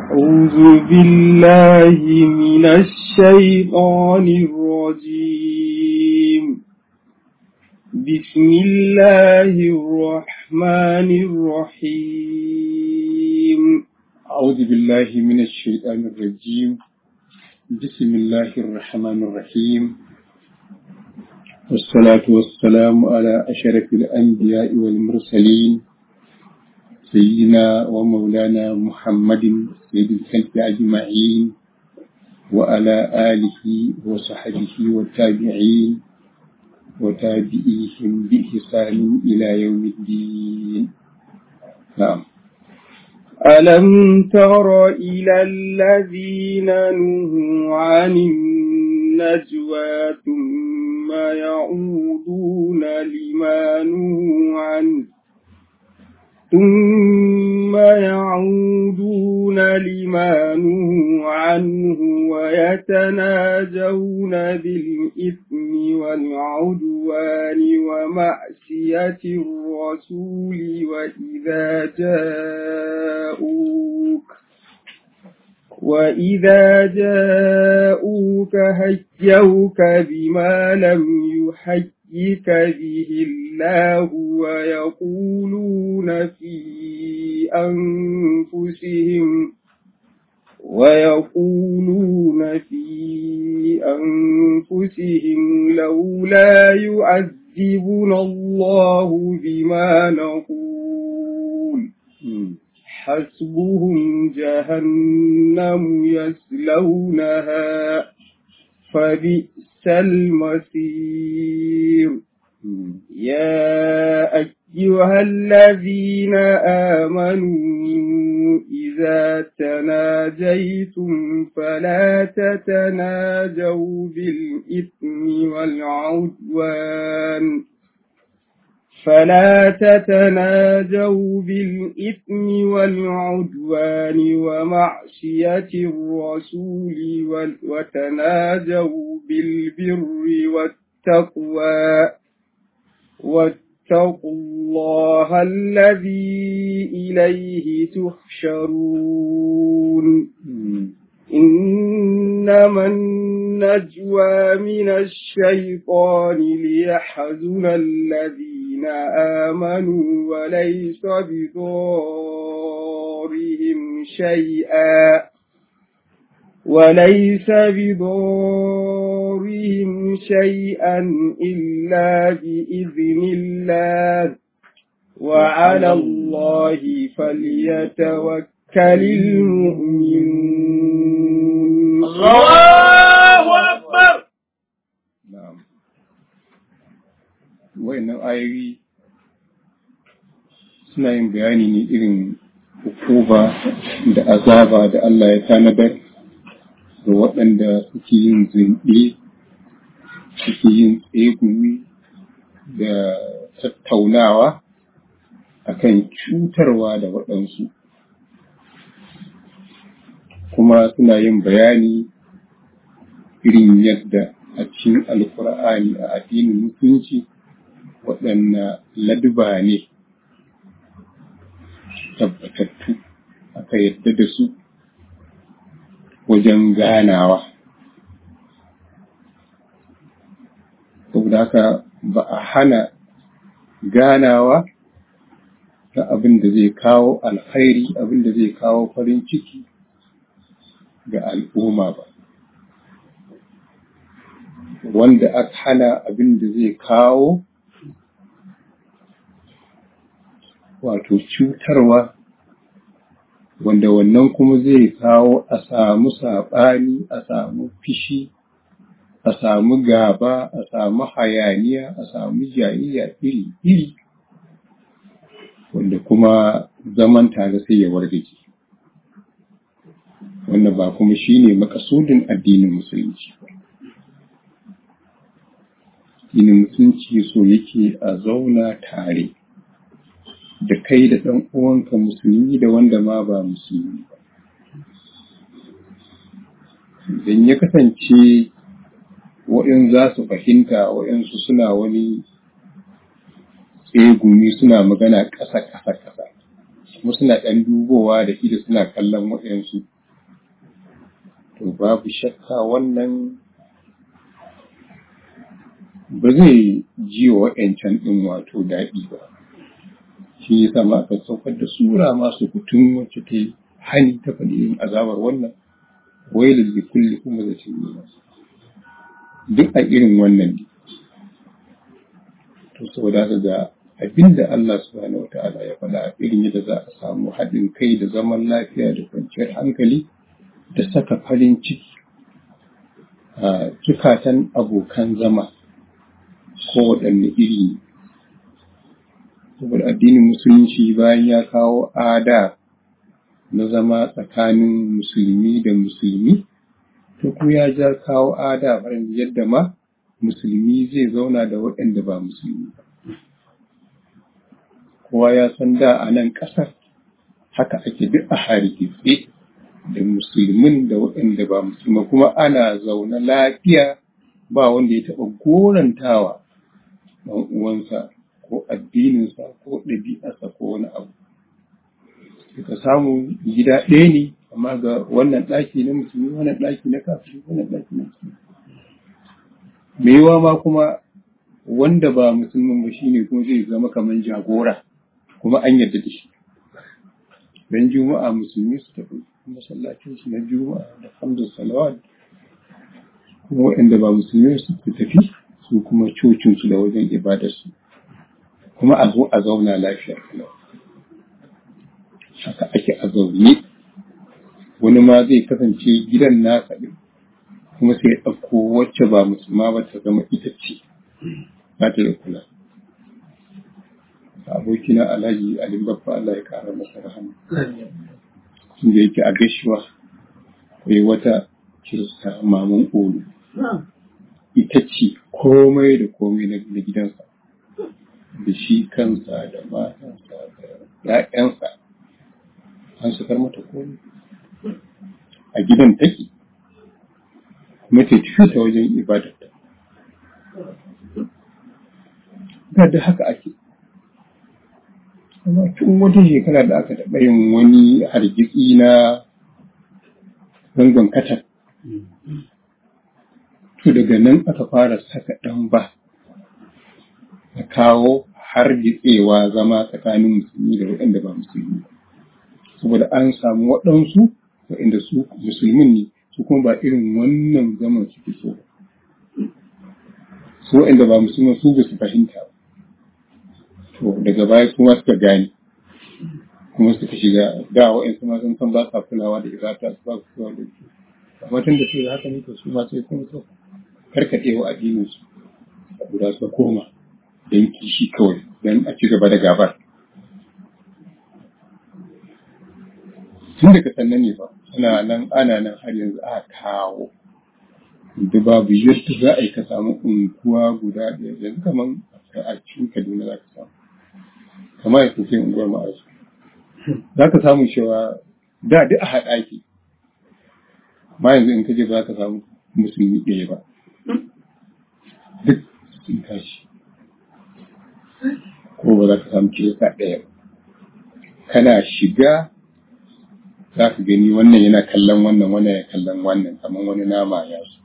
أعوذ بالله من الشيطان الرجيم بسم الله الرحمن الرحيم أعوذ بالله من الشيطان الرجيم بسم الله الرحمن الرحيم والصلاة والسلام على أشرف الأنبياء والمرسلين سيدنا ومولانا محمد سيد الخلق أجمعين وعلى آله وصحبه والتابعين وتابعيهم بإحسان إلى يوم الدين نعم ألم تر إلى الذين نهوا عن النجوى ثم يعودون لما نهوا عنه ثم يعودون لما نهوا عنه ويتناجون بالإثم والعدوان ومعصية الرسول وإذا جاءوك وإذا جاءوك هيوك بما لم يحيك به الله ويقولون في أنفسهم ويقولون في أنفسهم لولا يعذبنا الله بما نقول حسبهم جهنم يسلونها فبئس المصير يا أيها الذين آمنوا إذا تناجيتم فلا تتناجوا بالإثم والعدوان فلا تتناجوا بالإثم والعدوان ومعصية الرسول وتناجوا بالبر والتقوى واتقوا الله الذي إليه تحشرون إنما النجوى من الشيطان ليحزن الذين آمنوا وليس بضارهم شيئا وليس بضارهم شيئا إلا بإذن الله وعلى الله فليتوكل المؤمنون الله أكبر نعم وإن آيوي suna yin bayani ne irin hukuma da azaba da Allah ya tanadar da waɗanda suke yin zunɗe suke yin tsegumi da tattaunawa akan cutarwa da waɗansu kuma suna yin bayani irin yadda a cikin alkur'ani a addinin musulunci waɗanna laduba ne tabbatattu aka yadda da su wajen ganawa saboda haka ba a hana ganawa ta abin da zai kawo alkhairi abin da zai kawo farin ciki ga al'umma ba wanda aka hana abin da zai kawo wato cutarwa wanda wannan kuma zai kawo a samu saɓani a samu fishi a samu gaba a samu hayaniya a samu jayayya iri-iri wanda kuma zaman tare sai ya wargaje wanda ba kuma shine makasudin addinin musulunci addinin musulunci so yake a zauna tare da kai da ɗan uwanka musulmi da wanda ma ba musulmi ba. Idan ya kasance waɗin za su fahimta waɗansu suna wani tsegumi suna magana ƙasa ƙasa ƙasa kuma suna ɗan dubowa da ido suna kallon waɗansu to babu shakka wannan ba zai ji wa wa'yancan ɗin wato daɗi ba shi ya sama aka saukar da sura masu kutun wacce ta yi hani ta faɗi yin azabar wannan wailul li kulli kuma da duk a irin wannan ne to saboda haka ga abinda Allah subhanahu wata'ala ya faɗa a irin yadda za a samu haɗin kai da zaman lafiya da kwanciyar hankali da saka farin ciki a zukatan abokan zama ko waɗanne iri ne saboda addinin musulunci bayan ya kawo ada na zama tsakanin musulmi da musulmi to kuma ya ja kawo ada farin yadda ma musulmi zai zauna da waɗanda ba musulmi ba kowa ya san da a nan ƙasar haka ake duk a hargitse da musulmin da waɗanda ba musulma kuma ana zaune lafiya ba wanda ya taɓa gorantawa ɗan uwansa ko addininsa ko ɗabi'arsa ko wani abu ka samu gida ɗaya ne amma ga wannan ɗaki na musulmi wannan ɗaki na kafiri wannan ɗaki na musulmi me yawa ma kuma wanda ba musulmin ba shine kuma zai zama kamar jagora kuma an yarda da shi dan juma'a musulmi su tafi masallacin su na juma'a da hamdu salawat kuma waɗanda ba musulmi su tafi su kuma cocin su da wajen ibadar su kuma a zo a zauna lafiya haka ake a zaune wani ma zai kasance gidan nasa ɗin kuma sai ya ɗauko wacce ba musulma ba ta zama ita ce ba ta da kula abokina alhaji alin babba Allah ya kara masa rahama tun da yake a gaishuwa akwai wata kirista maman olu ita ce komai da komai na gidansa da shi kansa da matansa da ‘ya'yansa an sukar mata komai a gidan take kuma ta tafi ta wajen ibadarta da haka ake amma tun wata shekara da aka taɓa yin wani hargitsi na zangon katar to daga nan aka fara saka ɗan ba a kawo hargitsewa zama tsakanin musulmi da waɗanda ba musulmi saboda an samu waɗansu waɗanda su musulmin ne su kuma ba irin wannan zaman suke so ba su waɗanda ba musulman su ba su fahimta ba to daga baya kuma suka gane kuma suka shiga da wa'ansu ma sun san ba sa kulawa da ibada su ba su kulawa da su amma tun da su da haka ne to su ma sai kuma so karkaɗe wa addinin su guda su koma don kishi kawai don a ci gaba da gabar tun daga sannan ne ba ana nan ana nan har yanzu a kawo da babu yadda za a yi ka samu unguwa guda ɗaya yanzu kamar a cikin kaduna za ka samu kamar ya kuke unguwar ma'azu za ka samu cewa da duk a haɗa ake ma yanzu in ka je ba ka samu musulmi ɗaya ba duk sun tashi ko ba za ka samu kirista ɗaya ba kana shiga za ka gani wannan yana kallon wannan wannan ya kallon wannan kamar wani nama ya su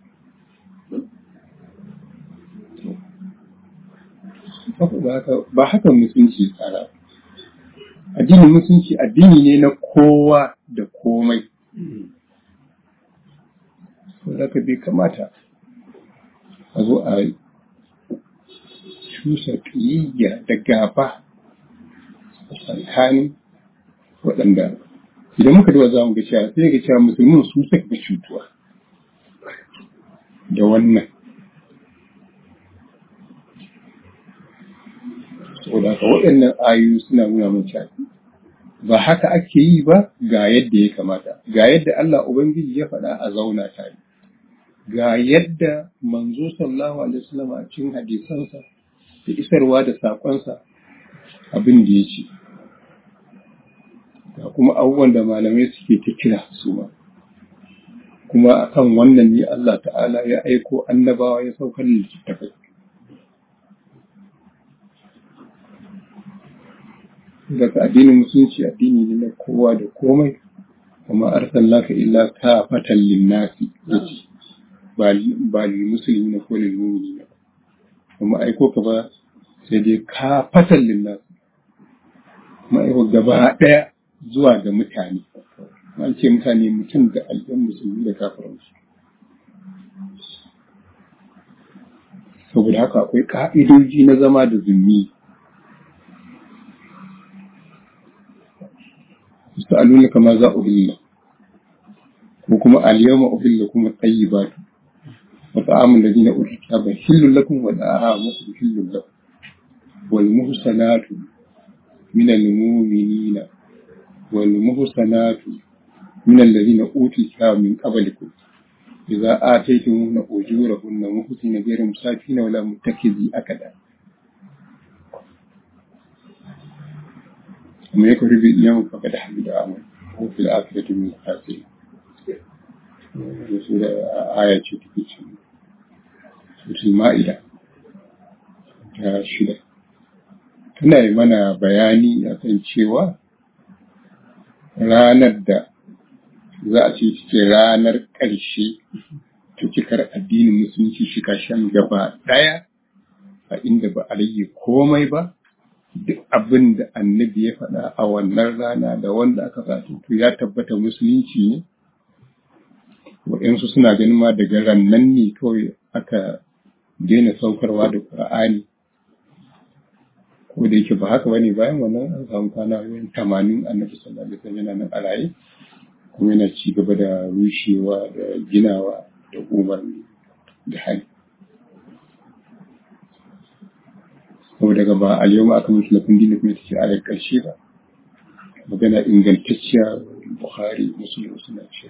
ba haka musulunci tsara addinin musulunci addini ne na kowa da komai saboda bai kamata a zo a cusa ƙiyayya da gaba tsakanin waɗanda idan muka duba za mu ga cewa sai ga cewa musulmin su suka fi cutuwa da wannan saboda haka waɗannan ayoyi suna nuna mun cewa ba haka ake yi ba ga yadda ya kamata ga yadda Allah Ubangiji ya faɗa a zauna tare ga yadda manzo sallallahu alaihi wasallam a cikin hadisansa da isarwa da saƙonsa abin da ya ce ga kuma abubuwan da malamai suke ta kira su ma kuma akan wannan ne Allah ta'ala ya aiko annabawa ya saukar da littattafai daga addinin musulunci addini ne na kowa da komai kuma arsalnaka illa kafatan linnasi yace ba ba lil muslimina ko lil mu'minina kuma aiko ka ba sai dai kafatan linnasi kuma aiko gaba daya zuwa ga mutane an ce mutane mutum da al'an musulmi da kafiransu saboda haka akwai ka'idoji na zama da zummi sa'aluna kama za uhilla ko kuma al-yawma uhilla kuma tayyibatu wa ta'amul ladina utul kitaba hillul lakum wa ta'amukum hillul lakum wal muhsanatu min al-mu'minina wal muhsanatu من الذين أوتوا الكتاب من قبلكم إذا آتيتموهن أجورهن محسنين غير مسافين ولا متخذي أكدا ومن يكفر بالإيمان فقد حمد عمل وفي الآخرة من الخاسرين سورة آية تكي سورة المائدة ta shida tana yi mana bayani akan cewa ranar da za a ce ce ranar ƙarshe ta cikar addinin musulunci shi shan gaba ɗaya a inda ba a rage komai ba duk abin da annabi ya faɗa a wannan rana da wanda aka fato to ya tabbata musulunci ne waɗansu suna ganin ma daga rannan ne kawai aka daina saukarwa da ƙur'ani ko da yake ba haka bane bayan wannan an samu kwana tamanin annabi sallallahu alaihi wasallam yana nan a raye kuma yana ci gaba da rushewa da ginawa da umarni da hali. Saboda daga ba a yau aka mutu lafin dina kuma ta ce a ƙarshe ba. Magana ingantacciya Buhari Musulun suna ce.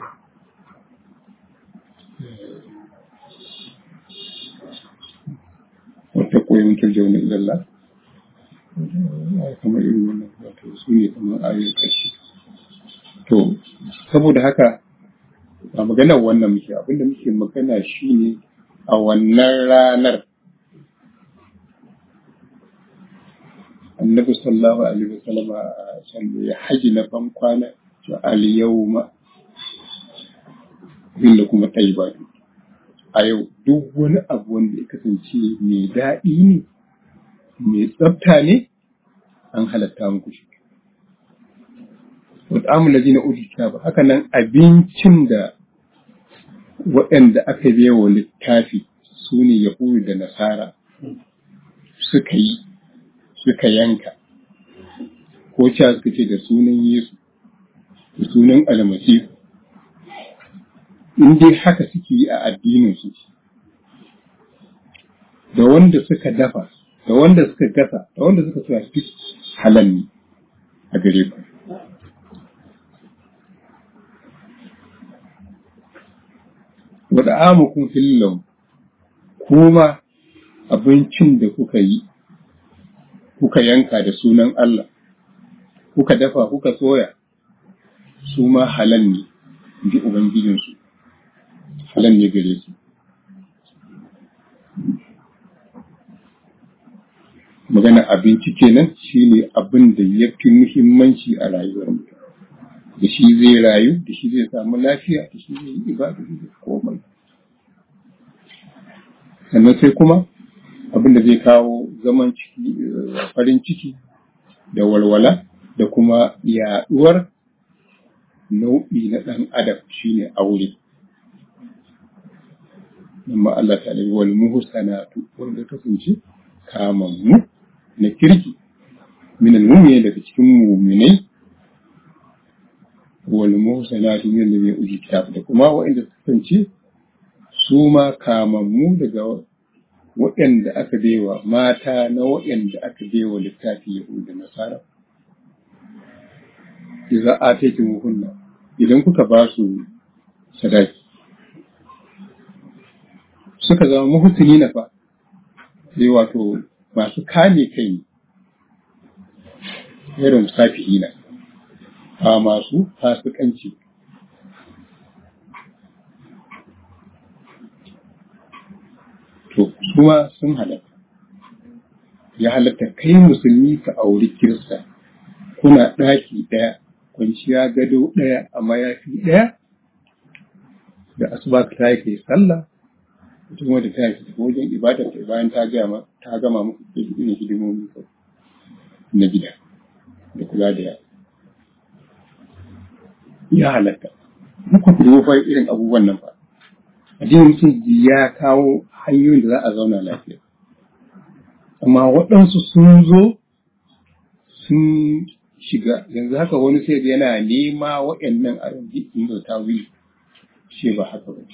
Wata koyi mutar jauna ilalla. Kamar irin wannan wato su ne kamar ayoyin ƙarshe. To, saboda haka a maganar wannan muke abinda muke magana shine a wannan ranar annabi sallallahu alaihi wasallam a can ya haji na ban kwana to al yawma inda kuma tayyibatu a yau duk wani abu wanda ya kasance mai daɗi ne mai tsafta ne an halatta muku shi wat'amun ladina utul kitaba haka nan abincin da waɗanda aka wa littafi su ne yahudu da nasara suka yi suka yanka ko cewa suka ce da sunan yesu da sunan almasihu in dai haka suke yi a addininsu da wanda suka dafa da wanda suka gasa da wanda suka sa duk halal ne a gare ku wadda amukun fillon kuma abincin da kuka yi kuka yanka da sunan Allah kuka dafa kuka soya su ma halal ne bi ubangijinsu halal ne gare su magana abinci kenan shine abin da ya fi muhimmanci a rayuwar mutum da shi zai rayu da shi zai samu lafiya da shi zai yi ibada da komai sannan sai kuma abin da zai kawo zaman ciki farin ciki da walwala da kuma yaduwar nau'i na ɗan adam shine aure amma Allah ta alaihi wal muhsanatu wanda kasance kamammu na kirki min al daga cikin mu'minai wal muhsanatu min alladhina utul kitab da kuma waɗanda kasance su ma kamammu daga waɗanda aka baiwa mata na waɗanda aka baiwa littafi Yahudu da Nasara. Iza a taikin hunna idan kuka ba su sadaki. Suka zama muhusini na fa, sai wato masu kame kai ne, irin safihi na, ba masu fasikanci. to kuma sun halatta ya halatta kai musulmi ka auri kirista kuna ɗaki ɗaya kwanciya gado ɗaya a mayafi ɗaya da asuba ka tayi kai sallah ita kuma da ta yi tafi wajen ibadar ta bayan ta gama ta gama muku da irin hidimomi na gida da kula da yara ya halatta muku ku fa irin abubuwan nan fa addinin musulunci ya kawo hanyoyin da za a zauna lafiya amma waɗansu sun zo sun shiga yanzu haka wani sai yana nema waɗannan a yanzu ta wili ce ba haka ba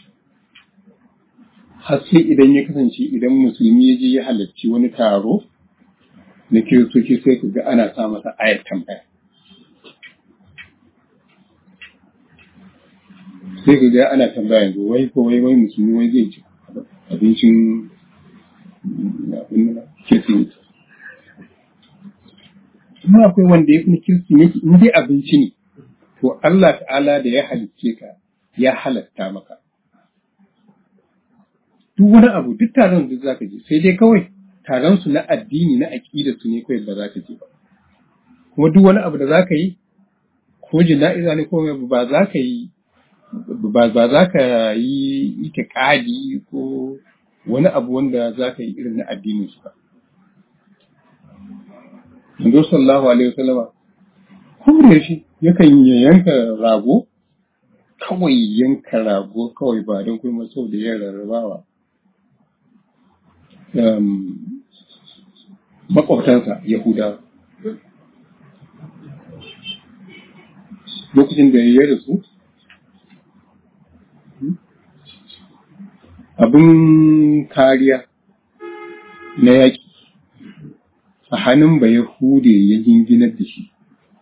har sai idan ya kasance idan musulmi ya je ya halarci wani taro na kiristoci sai ka ga ana sa masa ayat tambaya sai ka ga ana tambaya yanzu wai ko wai wai musulmi wai zai ci abincin kirsimeti kuma akwai wanda ya fi na kirsimeti in dai abinci ne to Allah ta'ala da ya halicce ka ya halatta maka duk wani abu duk taron duk zaka je sai dai kawai taron su na addini na aqida su ne kawai ba za ka je ba kuma duk wani abu da za ka yi ko jina'iza ne ko ba za ka yi ba za ka yi itiqadi ko wani abu wanda za ka yi irin na addinin su ba Manzo sallallahu alaihi wasallama ko da yaushe yakan yanka rago kawai yanka rago kawai ba don kuma sau da yin rarrabawa makwabtansa Yahuda. Lokacin da ya rasu, abin kariya na yaƙi a hannun ba Yahude ya jinginar da shi,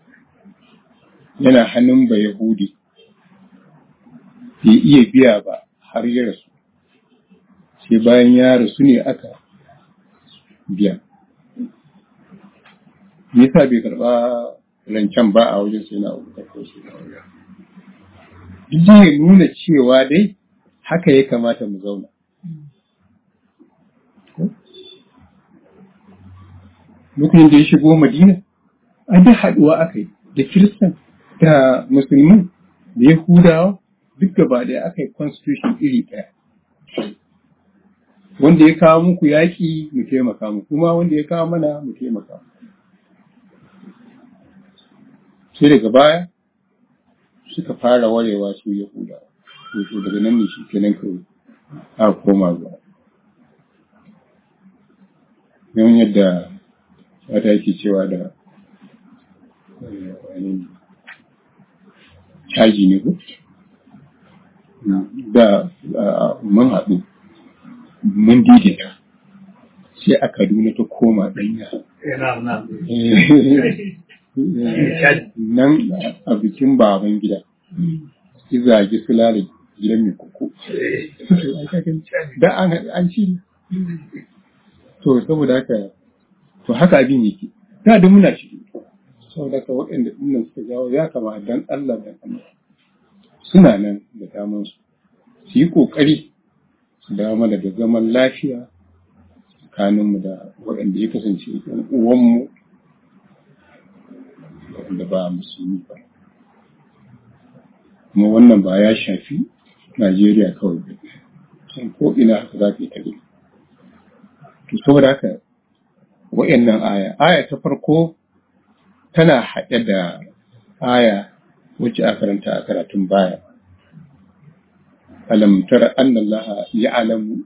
yana hannun ba Yahude. bai iya biya ba har ya rasu sai bayan ya rasu ne aka biya me yasa bai karba rancen ba a wajen sai na abu ko shi duk da ya nuna cewa dai haka ya kamata mu zauna lokacin da ya shigo madina an da haɗuwa aka yi da kiristan da musulmi da yahudawa duk gaba ɗaya aka yi constitution iri ɗaya. Wanda ya kawo muku yaƙi mu taimaka mu, kuma wanda ya kawo mana mu taimaka mu. Sai daga baya suka fara warewa su Yahuda, to daga nan ne shi kenan kawai a koma zuwa. Yawan yadda wata yake cewa da caji ne ko? da mun haɗu mun daidaita sai a kaduna ta koma ɗanya nan a bikin baban gida ki zagi su lare gidan mai kuku da an ci to saboda haka to haka abin yake da da muna ciki saboda haka waɗanda ɗinnan suka jawo ya kama dan Allah dan Allah suna nan da damansu su yi ƙoƙari su dawo mana da zaman lafiya tsakaninmu da waɗanda ya kasance ɗan uwanmu waɗanda ba musulmi ba kuma wannan ba ya shafi Najeriya kawai ba can ko ina haka za ka yi tare to saboda haka wa'annan aya aya ta farko tana haɗe da aya wacce a karanta a karatun baya. Alam tara anna Allah ya'lamu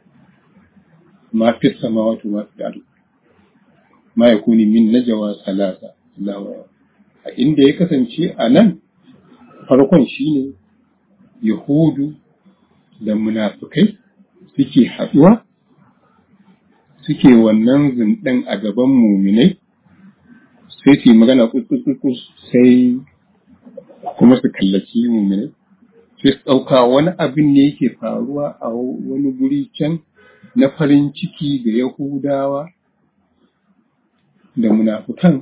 ma fi samawati wa fi al ma yakuni min najwa salasa Allah a inda ya kasance a nan farkon shine Yahudu da munafukai suke haɗuwa suke wannan zinɗin a gaban muminai sai su yi magana kuskus sai kuma su kallaci muminai sai su ɗauka wani abin ne yake faruwa a wani guri can na farin ciki ga Yahudawa da munafukan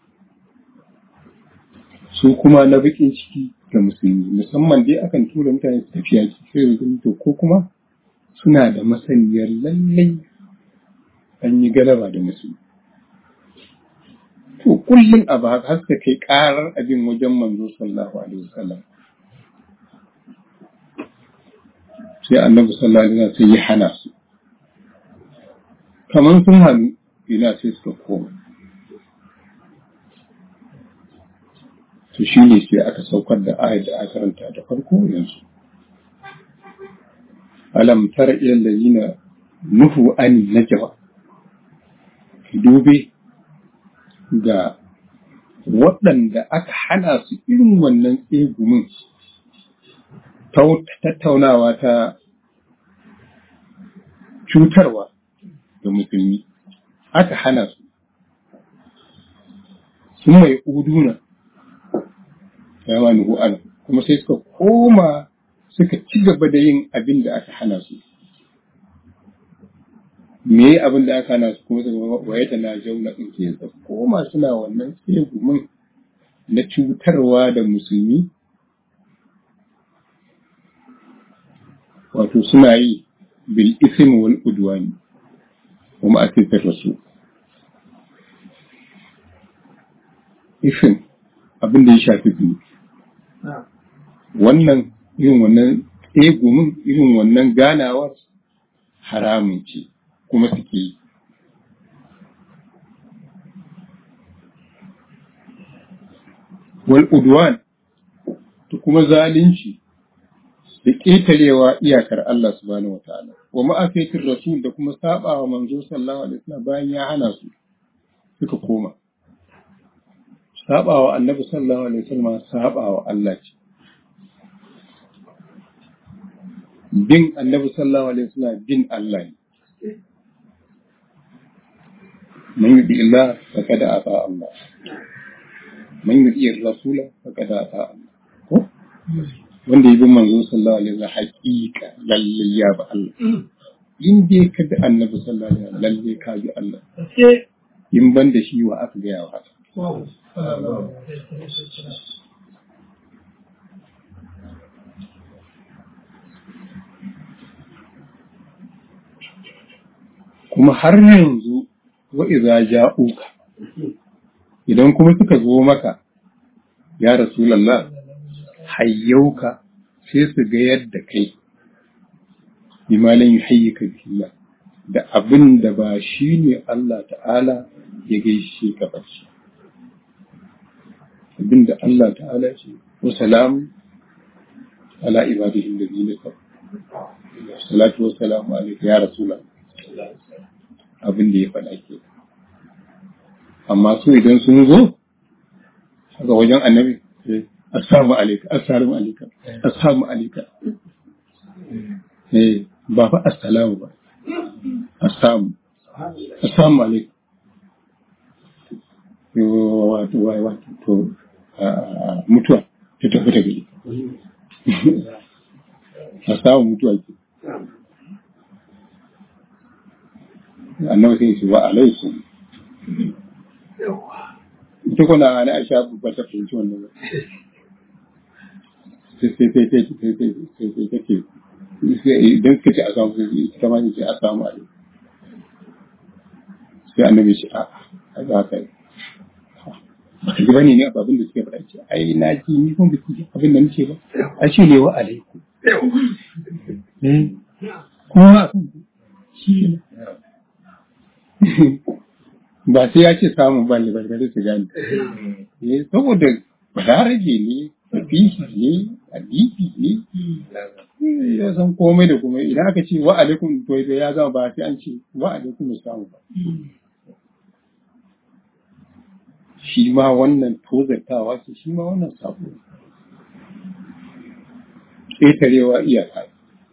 su kuma na baƙin ciki ga musulmi musamman dai akan tura mutane su tafiya sai da to ko kuma suna da masaniyar lallai an yi galaba da musulmi to kullum abu haka har suka kai karar abin wajen manzo sallallahu alaihi wasallam sai annabi sallallahu alaihi wasallam sai ya hana su kamar sun hannu ina sai suka koma to shi ne sai aka saukar da ayat da aka karanta da farko yanzu alam tara ila allazina nuhu an najwa dube ga waɗanda aka hana su irin wannan tsegumin tattaunawa ta cutarwa ga musulmi aka hana su sun mai uduna yawa nuhu an kuma sai suka koma suka ci gaba da yin abin da aka hana su me abin da aka hana su kuma suka waye ta na jauna in ke suka koma suna wannan tsegumin na cutarwa da musulmi wato suna yi bil ism wal udwani kuma a cikin rasu ism abin da ya shafi biyu wannan irin wannan tsegumin irin wannan ganawar haramun ce kuma suke yi wal udwan da kuma zalunci da ƙetarewa iyakar Allah subhanahu wataala wa ma'afiyatir rasul da kuma sabawa manzo sallallahu alaihi wasallam bayan ya hana su suka koma sabawa annabi sallallahu alaihi wasallam sabawa Allah ce bin annabi sallallahu alaihi wasallam bin Allah ne man yuti Allah faqad ata Allah man yuti rasula faqad ata Allah ko wanda ya bi manzo sallallahu alaihi wasallam haƙiƙa lalle ya ba Allah in dai ka bi annabi sallallahu alaihi wasallam lalle ka bi Allah in ban da shi wa aka gaya wa haka kuma har yanzu wa iza ja'uka idan kuma suka zo maka ya rasulullah hayyauka sai su ga yadda kai bimalin yuhayyika billah da abin da ba shi ne Allah ta'ala ya gaishe ka ba shi abin da Allah ta'ala ce wa salam ala ibadihi alladhina kafaru salatu wa salamu alayka ya rasulullah abin da ya faɗa ke amma su idan sun zo haka wajen annabi assalamu alaikum assalamu alaikum assalamu alaikum eh ba fa assalamu ba assalamu assalamu alaikum wato wai wato to mutuwa ta tafi ta gari assalamu mutuwa ke annabi sai ce wa alaikum ita kuna ana aisha ba ta fahimci wannan ba sai sai sai sai sai sai sai sai take idan suka ce a samu sai ita ma ce a samu alaikum sai annabi ce a a za ka yi baka ji bane ne abin da suke faɗa ce ai na ji ni kun biki ji abin da nake ba a ce ne wa alaikum kuma shi ne ba sai ya ce samun ba ne barkare su gani saboda balaraje ne fishi ne hadisi ne ya san komai da kuma idan aka ce wa alaikum to ya zama ba sai an ce wa alaikum samu ba shi ma wannan tozartawa ce shi ma wannan sabo ƙetarewa iyaka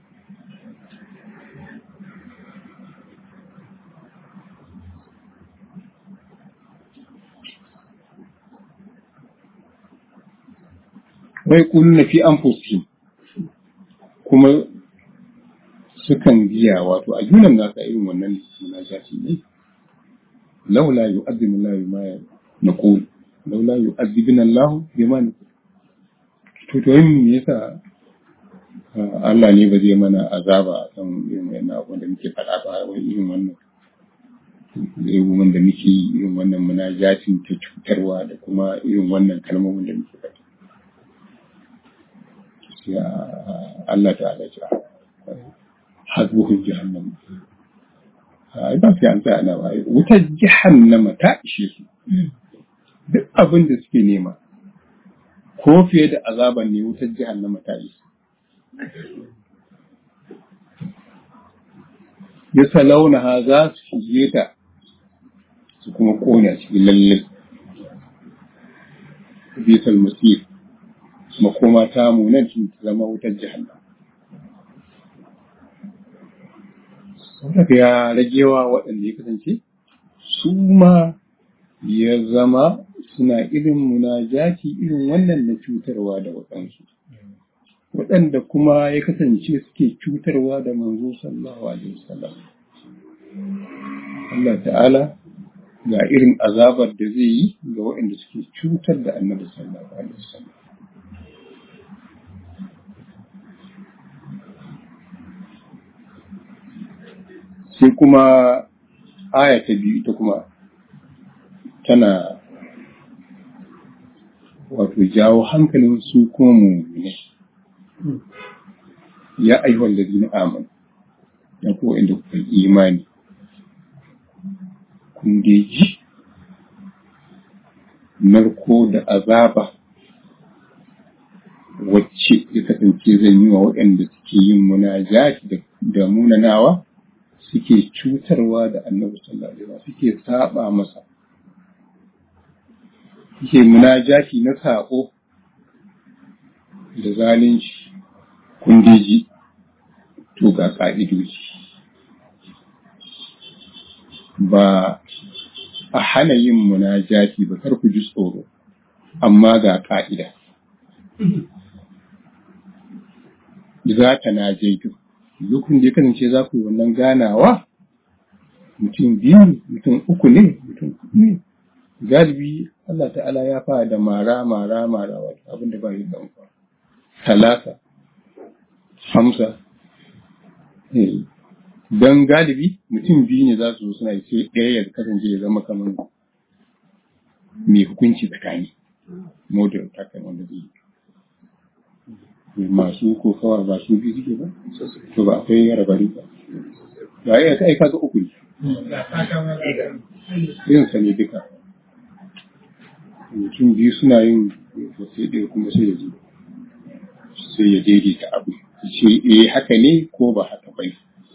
wai kullu fi anfusihim kuma sukan biya wato a junan nasa irin wannan munajati ne laula yu'azzimu Allah ma naqul laula yu'azzibuna Allah bima naqul to to yin me yasa Allah ne ba zai mana azaba a kan irin wannan abin da muke faɗa ba wai irin wannan abubuwan da muke yi irin wannan munajatin ta cutarwa da kuma irin wannan kalmomin da muke faɗi sai Allah ta'ala ce hasbuhun jahannam ai ba sai an tsaya na ba wutar jahannama ta ishe su duk abin da suke nema ko fiye da azaban ne wutar jahannama ta ishe ya salauna ha za su shige ta su kuma kone a cikin lallai bisal masir makoma ta munan ta zama wutar jahannama saboda ya ragewa waɗanda ya kasance su ma ya zama suna irin munajati irin wannan na cutarwa da waɗansu waɗanda kuma ya kasance suke cutarwa da manzo sallallahu alaihi wasallam Allah ta'ala ga irin azabar da zai yi ga waɗanda suke cutar da annabi sallallahu alaihi wasallam sai kuma aya ta biyu ita kuma tana wato jawo hankalin su kuma mummune ya ayyuhal ladina amanu ya ko inda kuka imani kun ji narko da azaba wacce ya kasance zan yi wa waɗanda suke yin munajati da munanawa suke cutarwa da annabi sallallahu alaihi wasallam suke saba masa suke munajati na sako da zalunci kundeji to ga ka'idoji ba a hana yin munajati ba kar ku ji tsoro amma ga ka'ida za ta na jaitu lokacin da ya kasance za ku yi wannan ganawa mutum biyu mutum uku ne mutum ne galibi Allah ta'ala ya fara da mara mara mara wata abin da ba yi da amfa talata hamsa don galibi mutum biyu ne za su zo suna sai ɗaya ya kasance ya zama kamar mai hukunci tsakani model ta kai wanda zai yi masu ko kawai ba su biyu suke ba to ba akwai yara bari ba ba ya kai kaga uku ne yin sa ne duka mutum biyu suna yin sai ɗaya kuma sai ya zo sai ya daidaita abu ce eh haka ne ko ba haka bai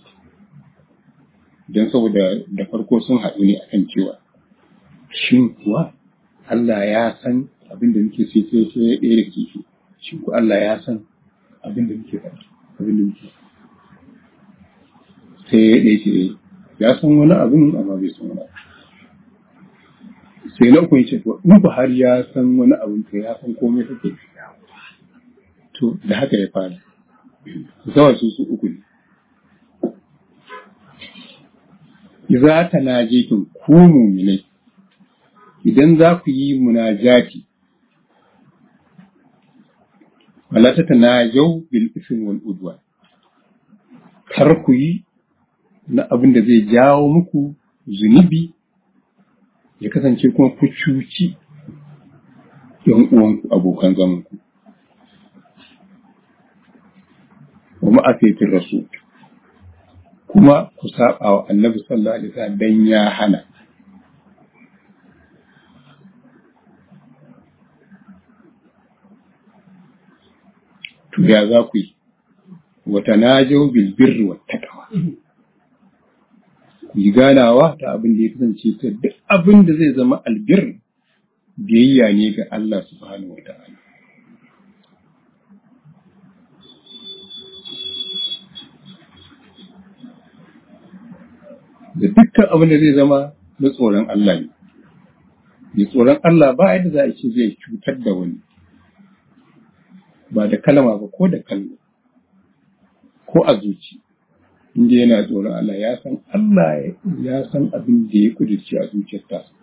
don saboda da farko sun haɗu ne akan cewa shin kuwa Allah ya san abin da muke sai sai sai ɗaya da kifi shin ku Allah ya san abin da muke faɗi abin da muke sai ya ɗaya ce ya san wani abin amma bai san wani abu sai na uku ce to in ku har ya san wani abin to ya san komai kake to da haka ya fara zawar su su uku ne za ta naje kin ku muminai idan za ku yi munajati wala ta tanajau bil ism wal udwan kar ku yi na abin da zai jawo muku zunubi ya kasance kuma ku cuci ‘yan uwanku abokan zamanku. Wa ma'afetin rasu kuma ku saba wa annabi sallallahu alaihi wasallam dan ya hana. To ya za ku yi, wata na jau bilbirri wa takawa. Ku yi ganawa ta abin da ya kasance ta duk abin da zai zama albir biyayya ne ga Allah subhanahu wa ta'ala. Da dukkan abin da zai zama na tsoron Allah ne. Mai tsoron Allah ba yadda za a ce zai cutar da wani. Ba da kalama ba ko da kallo. Ko a zuci. Inda yana tsoron Allah ya san Allah ya san abin da ya kudurci a zuciyar tasa.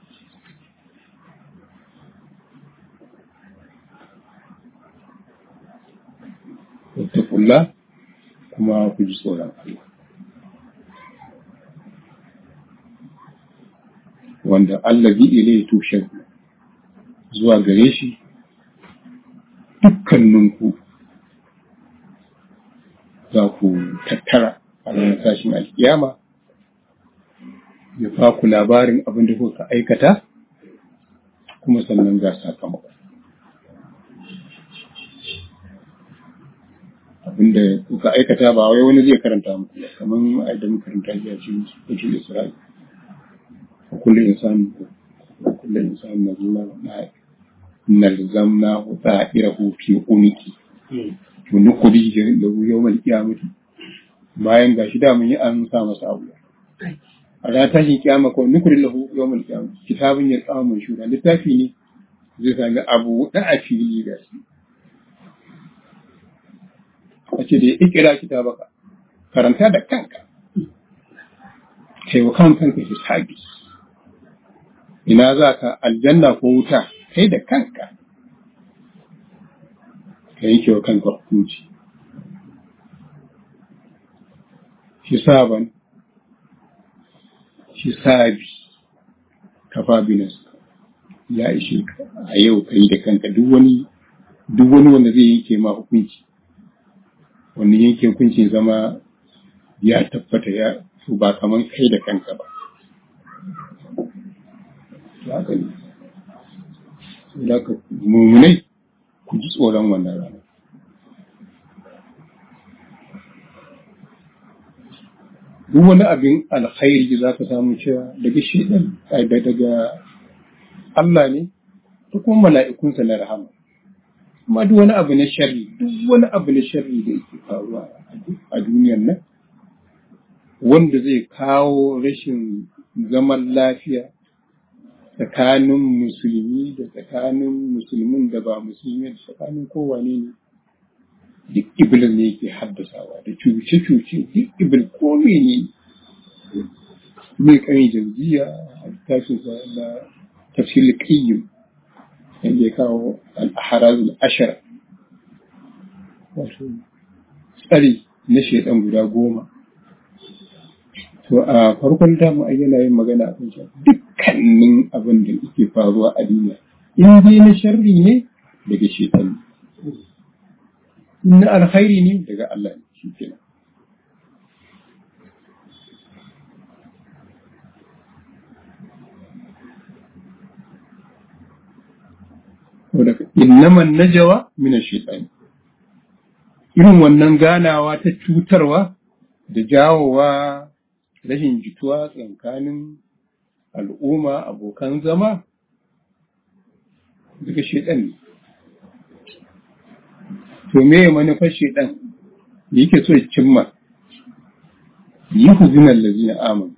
wattakullah kuma ku ji tsoron Allah. wanda allazi ilayhi tushen zuwa gare shi dukkaninku za ku tattara a ranar tashin alkiyama ya ba ku labarin abin da kuka aikata kuma sannan ga sakamako abinda kuka aikata ba wai wani zai karanta muku ba kamar a idan karanta ya ce cikin Isra'il wa kullu insani wa kullu insani nazuna na nalzamna hu ta'irahu fi uniki to nukuri da yawmal qiyamati bayan gashi da mun yi an sa masa abu a ranar tashin kiyama ko nukuri lahu yawmal qiyamati kitabun ya tsama mun shura littafi ne zai sami abu da a fili da shi a ce da ya ikira kitabaka karanta da kanka kai wa kan kanka hisabi ina za ka aljanna ko wuta kai da kanka ka yanke wa kanka hukunci hisaban hisabi kafa binas ya ishe ka a yau kai da kanka duk wani duk wani wanda zai yanke ma hukunci wannan yanke hukuncin zama ya tabbata ya su ba kaman kai da kanka ba haka ne da ka mummunai ku ji tsoron wannan rana duk wani abin alkhairi za ka samu cewa daga shedan daga Allah ne da kuma mala'ikunsa na rahama amma duk wani abu na sharri duk wani abu na sharri da yake faruwa a duniyar nan wanda zai kawo rashin zaman lafiya tsakanin musulmi da tsakanin musulmin da ba musulmi da tsakanin kowane ne duk iblis ne yake haddasawa da cuce-cuce duk iblis ko ne mai kan jam'iyya a littafin na tafsir qayyim inda ya kawo al-ahrazul ashara wato tsari na shaidan guda goma to a farkon damu ai yana yin magana a kan dukkanin abin da yake faruwa a duniya in dai na sharri ne daga shaitan in na alkhairi ne daga Allah ne shi kenan innaman najawa min shaitan irin wannan ganawa ta cutarwa da jawowa rashin jituwa tsakanin al'umma abokan zama daga shaitan ne to me manufar shaitan da yake so ya cimma yi huzinan lazina amanu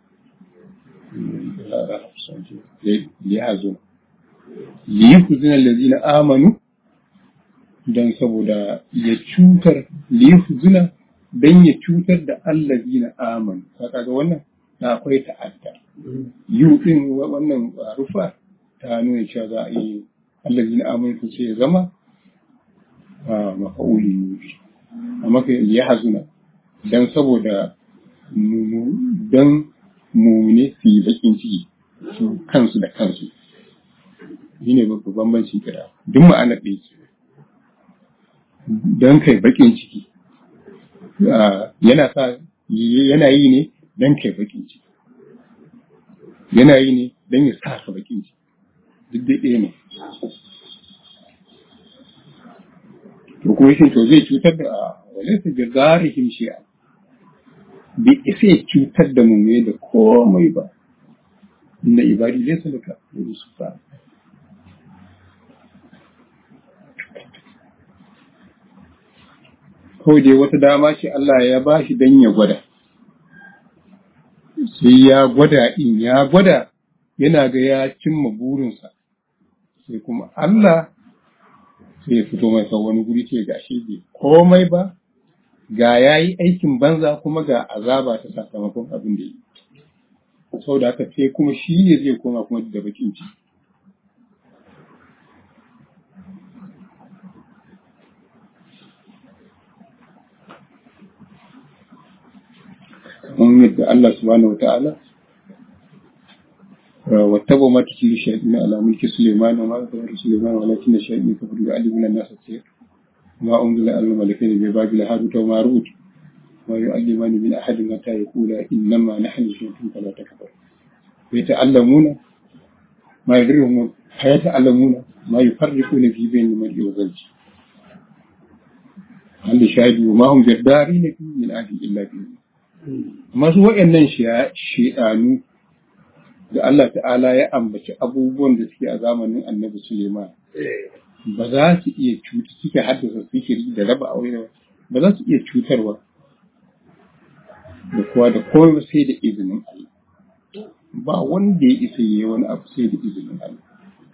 ya hazo liyuhzina allazina amanu dan saboda ya cutar liyuhzina dan ya cutar da allazina amanu kaga wannan na akwai ta'adda yu din wannan rufa ta nuna cewa za a yi allazina amanu to sai ya zama a mafa'uli yufi amma kai liyahzuna dan saboda dan mumune su yi bakin ciki su kansu da kansu shi ne babban bambanci kira duk ma'anar ɗaya ce don kai baƙin ciki yana sa yana yi ne don kai baƙin ciki yana yi ne don ya sa ka baƙin ciki duk dai ɗaya ne to kuma shi to zai cutar da wale su ga zarihim shi'a bai isa ya cutar da mu da komai ba inda ibadi laysa laka yusufa kawai dai wata dama ce Allah ya ba shi don ya gwada. Sai ya gwada in ya gwada yana ga ya cimma burinsa, sai kuma Allah sai ya fito masa wani guri ce ga shi bai komai ba, ga ya yi aikin banza kuma ga azaba ta sakamakon abin da yi. Sau da haka sai kuma shi ne zai koma kuma da bakin ciki. kamar yadda Allah subhanahu wa ta'ala wa واتبعوا ما تتلو الشياطين على ملك سليمان وما كفر سليمان ولكن الشياطين كفروا يعلمون الناس السحر ما أنزل على الملكين ببابل هاروت وماروت ما يعلمان من أحد حتى يقولا إنما نحن فتنة فلا تكفر ويتعلمون ما يدرهم فيتعلمون ما يفرقون في بين المرء وزوجه Allah shahidi wa mahum jaddari ne min ahli illa bi masu wayannan shedanu da Allah ta'ala ya ambaci abubuwan da suke a zamanin Annabi Suleiman ba za su iya cuta suke haddasa sihiri da raba aure ba za su iya cutarwa da kowa da kowa sai da izinin Allah ba wanda ya isa yi wani abu sai da izinin Allah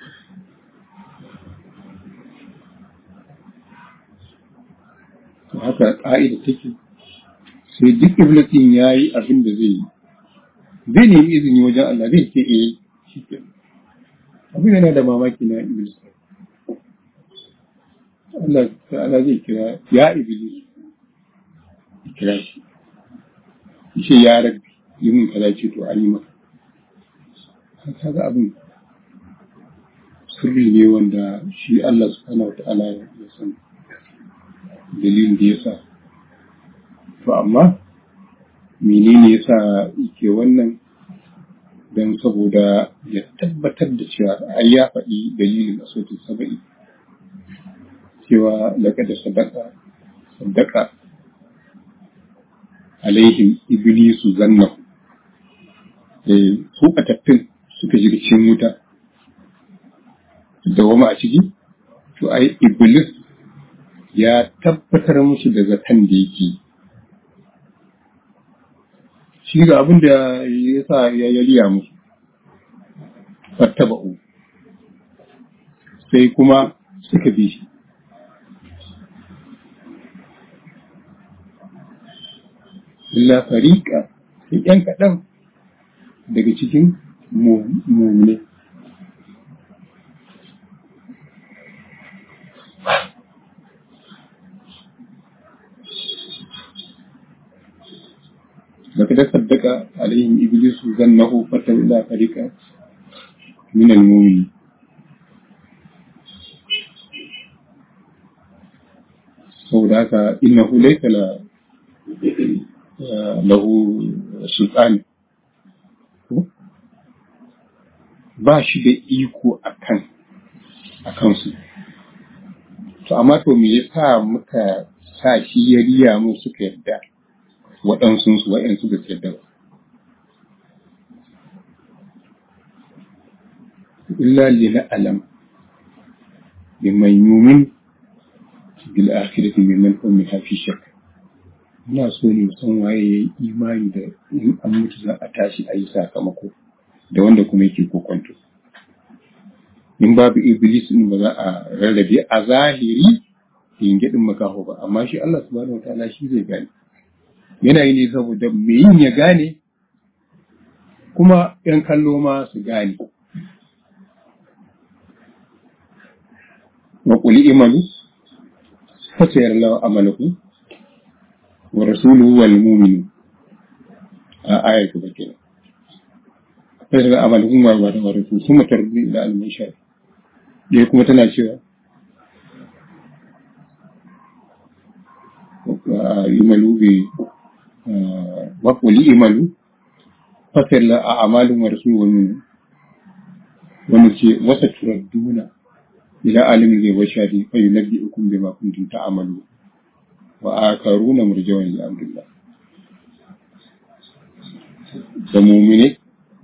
haka ƙa'ida take sai duk iblatin ya yi abin da zai yi zai nemi izini wajen Allah zai ce eh shi ke abin yana da mamaki na iblis Allah ta'ala zai kira ya iblis kira shi ce ya rabbi yi min kaza ce to an yi maka kaga abin sirri ne wanda shi Allah subhanahu wa ta'ala ya sani dalilin da ya sa to amma menene ya sa yake wannan don saboda ya tabbatar da cewa ai ya faɗi dalilin a sautin saba'i cewa daga da sadaka sadaka alaihim iblisu zanna su tattun suka shiga cikin wuta da wama a ciki to ai iblis ya tabbatar musu da zaton da yake shi ga abin da ya sa ya yariya musu fattaba'u sai kuma suka bi shi illa fariƙa sai ‘yan kaɗan daga cikin mummune لقد صدق عليهم إبليس ظنه فتولى فريقا من المؤمنين saboda haka innahu laysa la lahu sultan ba shi da iko akan akan su to amma to me yasa muka sa shi ya riya mu suka yadda waɗansu su waɗansu da su yadda ba. Illa lina alam mimman yumin bil akhirati mimman hum min hafi shak. Muna so ne san waye ya yi imani da in an mutu za a tashi a yi sakamako da wanda kuma yake kokonto. In babu Iblis in ba za a rarrabe a zahiri yin gyaɗin makaho ba, amma shi Allah subhanahu wa ta'ala shi zai gane. yana yi ne saboda me yin ya gane kuma ‘yan kallo ma su gane. Wa ƙuli imalu, fasayar lawa amalaku, wa rasulu wal muminu a ayar gaba kenan. Fasayar lawa amalaku wa wa da rasu sun matar da almin sha. Ɗaya kuma tana cewa, imalu bai وقل اعملوا فسر أعمال ورسول ومن ونسي وستردون إلى عالم الغيب والشهادة فينبئكم بما كنتم تعملون وآخرون مرجون لأمر الله da mumine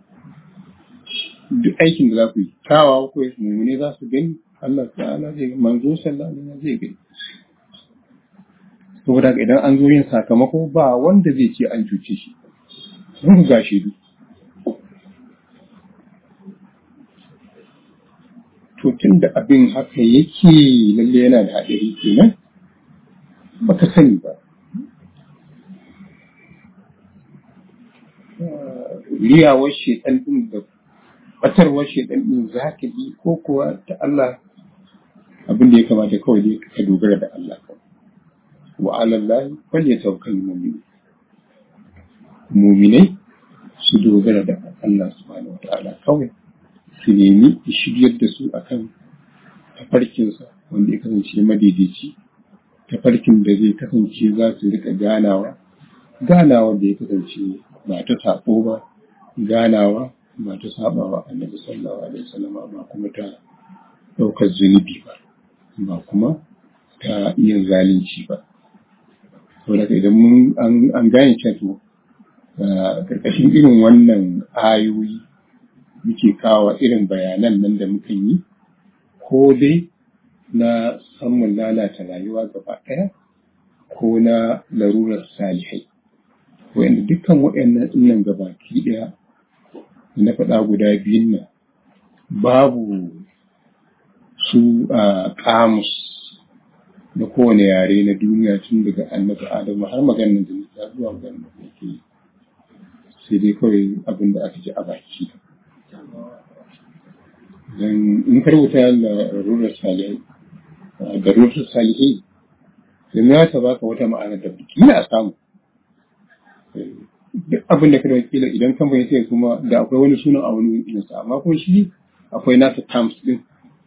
duk aikin da za ku yi kawawa ko mumine za su gani Allah ta'ala zai manzo sallallahu alaihi wasallam zai gani saboda idan an zo yin sakamako ba wanda zai ce an cuce shi mun ga shi to tun da abin haka yake lalle yana da haɗari kenan baka sani ba riyawar shedan din da batarwar shedan din za ka bi ko kuwa ta Allah abin da ya kamata kawai dai ka dogara da Allah kawai wa alallahi falyatawakkal mu'min mu'minai su dogara da Allah subhanahu wa ta'ala kawai su nemi shiryar da su akan tafarkinsa wanda ya kasance madaidaici tafarkin da zai kasance za su rika ganawa ganawa da ya kasance ba ta sabo ba ganawa ba ta sabawa annabi sallallahu alaihi wasallam ba kuma ta daukar zunubi ba ba kuma ta yin zalunci ba saboda idan mun an gane cewa karkashin irin wannan ayoyi muke kawo irin bayanan nan da muka yi ko dai na samun lalata rayuwa gaba ɗaya ko na larurar salihai wanda dukkan waɗannan ɗinnan gabaki ɗaya na faɗa guda biyun nan babu su a kamus na kowane yare na duniya tun daga annabi adamu har maganin da nisa zuwa maganin da ke sai dai kawai abin da aka ji a baki dan in karbuta larurar salihai da rurar salihai yanzu ya ta baka wata ma'ana da kila a samu duk abin da kada kila idan kamfani sai kuma da akwai wani sunan a wani irinsa amma kuma shi akwai nasa terms din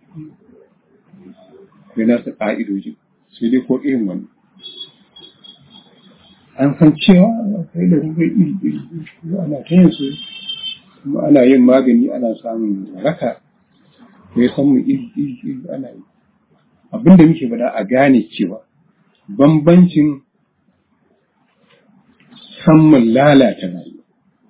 akwai nasa ƙa'idoji sai dai ko irin wani an san cewa akwai da rubai iri iri ana ta yin su kuma ana yin magani ana samun waraka ko ya san mu iri iri iri ana yi abin da muke faɗa a gane cewa bambancin samun lalata rayuwa.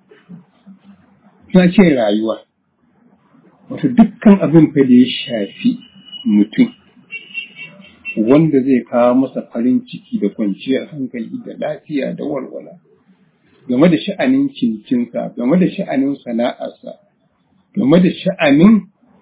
Na ce rayuwa, wato dukkan abin fa da ya shafi mutum wanda zai kawo masa farin ciki da kwanciyar hankali da lafiya da walwala game da sha'anin cincinsa, game da sha'anin sana'arsa, game da sha'anin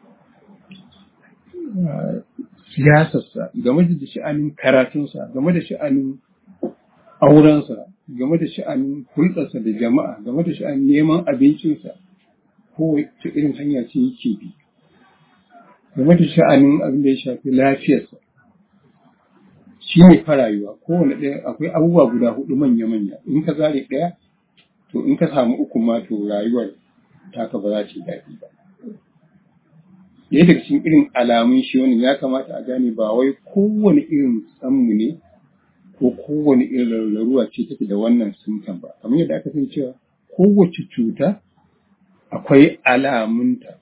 siyasarsa, game da sha'anin karatunsa, game da sha'anin aurensa, game da sha'anin hulɗarsa da jama'a, game da sha'anin neman abincinsa, ko ta irin hanya ce yake bi, game da sha'anin abin da ya shafi lafiyarsa. Shi ne fa rayuwa, kowane ɗaya akwai abubuwa guda hudu manya-manya, in ka zare ɗaya, to in ka samu uku ma to rayuwar taka ba za ta yi daɗi ba. Ɗaya daga cikin irin alamun shi wani ya kamata a gane ba wai kowane irin tsammu ne ko kowane irin laruwa ce take da wannan symptom ba kamar yadda aka san cewa kowace cuta akwai alamunta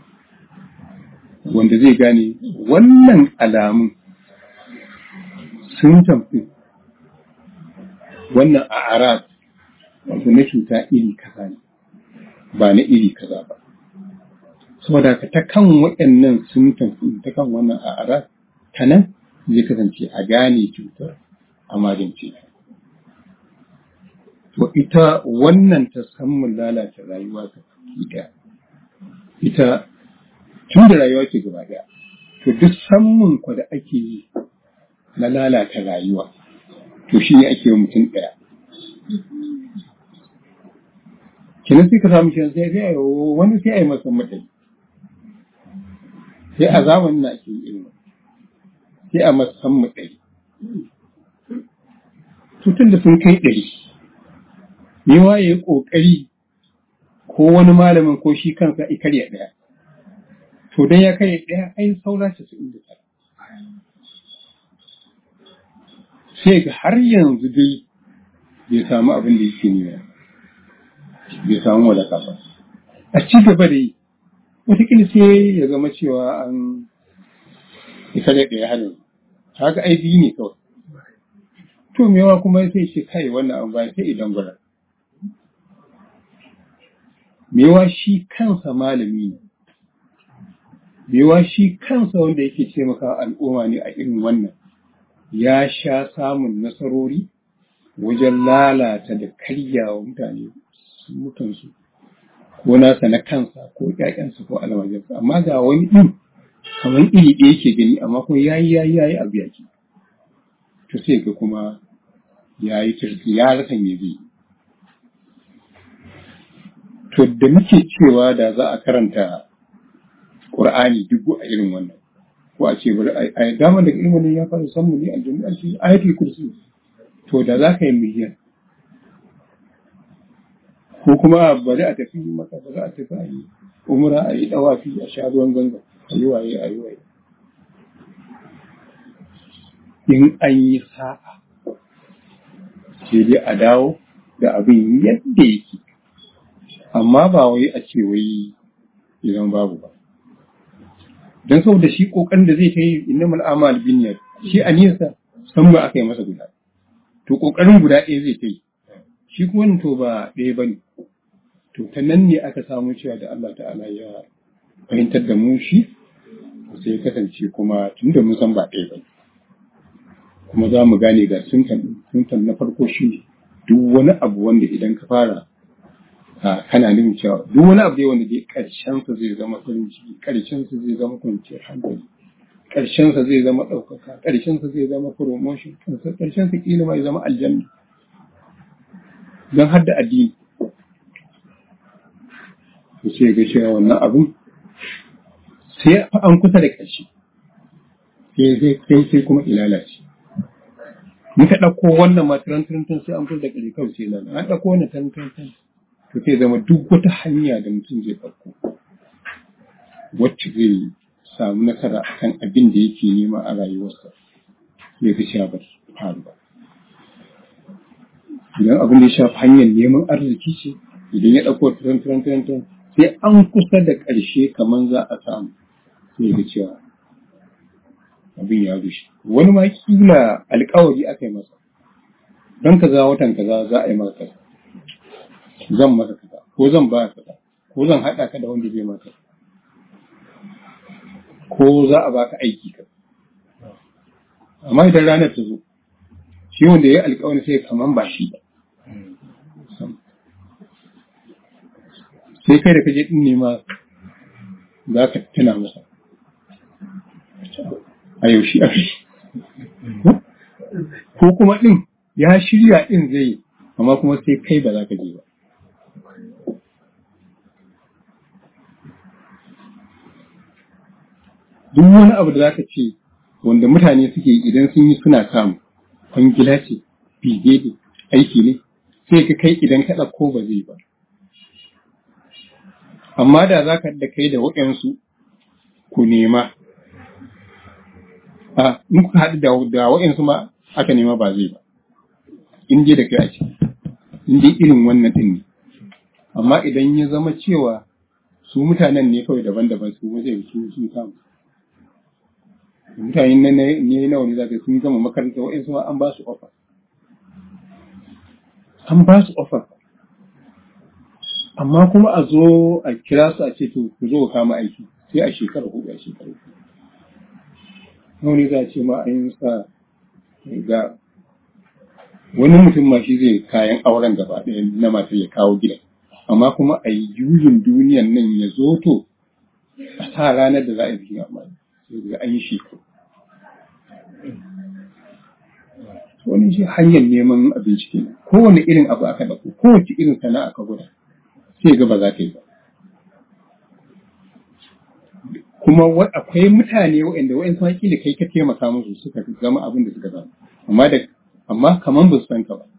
wanda zai gane wannan alamun symptom ɗin wannan a arab wato na cuta iri kaza ne ba na iri kaza ba saboda ka ta kan waɗannan symptom ɗin ta kan wannan a arab ta nan zai kasance a gane cutar a magance ta. To ita wannan ta samun lalata rayuwa ta ɗaya. Ita tun da rayuwa ke gaba ɗaya. To duk samun kwa da ake yi na lalata rayuwa, to shi ne ake yi mutum ɗaya. Kenan sai ka samu kenan sai sai wani sai a yi masa matsayi. Sai a zamanin na ake yi irin sai a masa matsayi. tutun da sun kai ɗari, yawa ya yi ƙoƙari ko wani malamin ko shi kansa ya karya ɗaya. To dan ya karya ɗaya ai saura casa'in da tara. Sai ga har yanzu dai bai samu abin da yake nema, bai samu wadaka ba. A ci gaba da yi, wataƙila sai ya zama cewa an ya karya ɗaya har yanzu. Haka ai biyu ne kawai. to mewa kuma sai ce kai wannan abu ba sai idan gwada mewa shi kansa malami ne mewa shi kansa wanda yake taimaka al'umma ne a irin wannan ya sha samun nasarori wajen lalata da karyawa mutane mutansu ko nasa na kansa ko ƴaƴansa ko almajiransa amma ga wani ɗin kamar iri ɗaya yake gani amma kuma yayi yayi yayi abu yaki to sai ga kuma ya yi turki ya rasa me zai to da muke cewa da za a karanta Qur'ani dubu a irin wannan ko a ce bari a dama daga irin wannan ya fara san mu ne aljanna a ce ayatul kursi to da za ka yi miliyan ko kuma bari a tafi maka bari a tafi a yi umra a yi dawafi a sha ruwan ganga a yi waye a yi waye in an yi sa'a sai dai a dawo da abin yadda yake amma ba wai a ce wai idan babu ba don saboda shi kokarin da zai kai innamal amal binniyat shi a nisa san ba aka yi masa guda to kokarin guda ɗaya zai kai shi kuma to ba ɗaya bane to ta nan ne aka samu cewa da Allah ta'ala ya fahimtar da mu shi sai ya kasance kuma tun da mun san ba ɗaya bane kuma za mu gane ga suntan suntan na farko shi ne duk wani abu wanda idan ka fara a kana nufin cewa duk wani abu dai wanda dai karshen sa zai zama farin ciki karshen sa zai zama kwanciyar hankali karshen sa zai zama ɗaukaka karshen sa zai zama promotion karshen sa kila ma ya zama aljanna don har da addini to sai ga cewa wannan abun sai an kusa da ƙarshe sai sai kuma ilalace muka ɗauko wannan ma turanturantan sai an kusa da ƙarshe kawai sai lalata an ɗauko wannan turanturantan to sai zama duk wata hanya da mutum zai ɗauko wacce zai samu nasara akan abin da yake nema a rayuwarsa ya fi sha ba faru ba idan abin da ya shafi hanyar neman arziki ce idan ya ɗauko turanturantan sai an kusa da ƙarshe kamar za a samu sai ga cewa abin ya rushe wani ma kila alkawari aka yi masa don kaza watan kaza za a yi masa kaza zan masa kaza ko zan ba kaza ko zan haɗa ka da wanda zai maka ko za a baka aiki ka amma idan ranar ta zo shi wanda ya yi alkawari sai kaman ba shi ba sai kai da kaje din ne ma za ka tuna masa a yaushe a ko kuma din ya shirya din zai amma kuma sai kai ba za ka je ba duk wani abu da za ka ce wanda mutane suke idan sun yi suna samu kwangila ce bige ne aiki ne sai ka kai idan ka ɗauko ba zai ba amma da za ka da kai da waɗansu ku nema a in kuka haɗu da da waɗansu ma aka nema ba zai ba in dai da kai a ciki in dai irin wannan ɗin ne amma idan ya zama cewa su mutanen ne kawai daban-daban su zai su sun samu mutane ne ne nawa ne zaka sun gama makaranta waɗansu ma an ba su offer an ba su offer amma kuma a zo a kira su a ce to ku zo kama aiki sai a shekara hudu a shekara hudu wani za a ce ma an yi sa ga wani mutum ma shi zai kayan auren gaba ɗaya na masu ya kawo gidan amma kuma a yi juyin duniyan nan ya zo to a sa ranar da za a yi bikin amma sai ga an yi shekaru wani shi hanyar neman abinci kenan kowane irin abu aka ɗauko kowace irin sana'a ka gwada sai ga ba za ka yi ba kuma akwai mutane waɗanda wa'in sun da kai ka taimaka musu suka zama abin da suka zama amma da amma kaman ba su san ka ba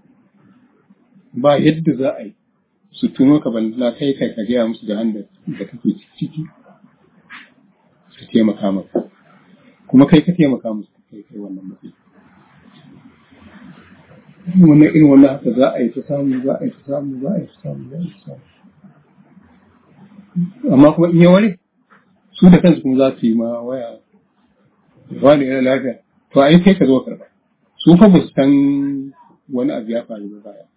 ba yadda za a yi su tuno ka balla kai kai ka gaya musu da handa da kake ciki su taimaka maka kuma kai ka taimaka musu kai kai wannan matsayi wannan irin wannan haka za a yi ta samu za a yi ta samu za a yi ta samu za a yi ta samu amma kuma in ya ware su da kansu kuma za su yi ma waya wani yana lafiya to ai kai ka zo karba su fa ba su san wani abu ya faru ba baya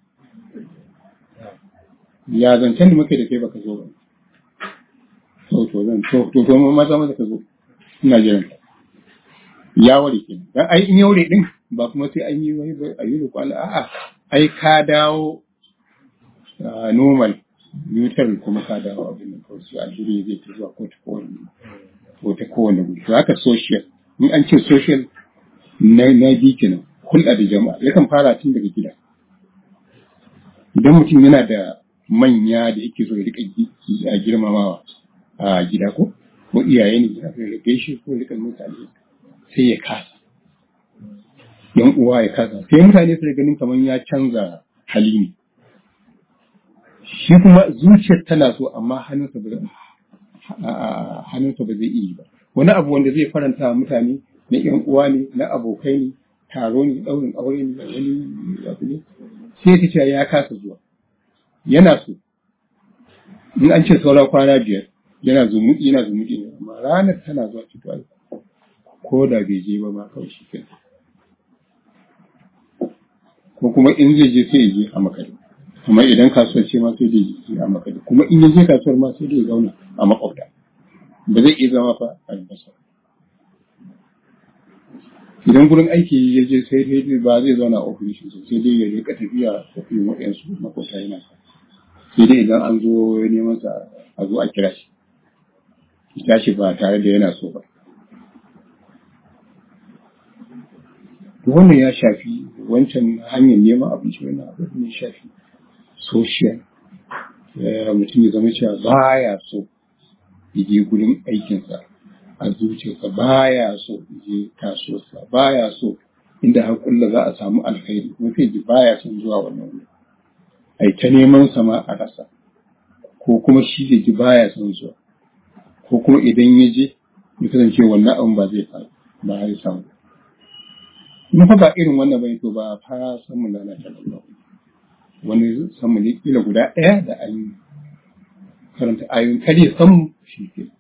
ya zancen da muke da kai baka zo ba to to zan to to to maza maza ka zo ina jiran ka ya ware kenan dan ai in ya ware din ba kuma sai an yi wani a yi roƙo Allah a'a ai ka dawo normal neutral kuma ka dawo abin da kawai su alheri zai ta zuwa ko ta kowane ko ta kowane guri to haka social in an ce social na na bi kenan hulɗa da jama'a yakan fara tun daga gida idan mutum yana da manya da yake so ya rika a girmamawa a gida ko ko iyaye ne ya gaishe ko rika mutane sai ya kasa yan uwa ya kasa sai mutane su ganin kamar ya canza hali ne shi kuma zuciyar tana so amma hannunsa ba hannunsa ba zai iya ba wani abu wanda zai faranta mutane na yan uwa ne na abokai ne taro ne ɗaurin aure ne wani abu ne sai ka ce ya kasa zuwa yana so in an ce saura kwana biyar yana zumuɗi yana zumuɗi ne amma ranar tana zuwa cikin ko da bai je ba ma kawai shi kai ko kuma in zai je sai ya je a makare kuma idan kasuwar ce ma sai dai je a makare kuma in ya je kasuwar ma sai dai ya zauna a makwabta ba zai iya zama fa a albasa idan gurin aiki ya je sai dai ba zai zauna a ofishi sai dai ya rika tafiya ofishin waɗansu makwabta yana sai dai idan an zo neman sa a zo a kira shi ya tashi ba tare da yana so ba wannan ya shafi wancan hanyar neman abinci wannan abin ne shafi social mutum ya zama cewa baya so ya je gurin aikinsa a zuciyarsa baya so ya je kasuwarsa baya so inda har kulla za a samu alkhairi mafi ji baya son zuwa wannan wuri ai ta neman sama a rasa ko kuma shi ya ji baya son zuwa ko kuma idan ya je ya kasance wannan abin ba zai faru ba ya samu in fa ba irin wannan bai to ba fa san mu lalata Allah wani san mu ne kila guda ɗaya da an karanta ayoyin kare san mu shi ke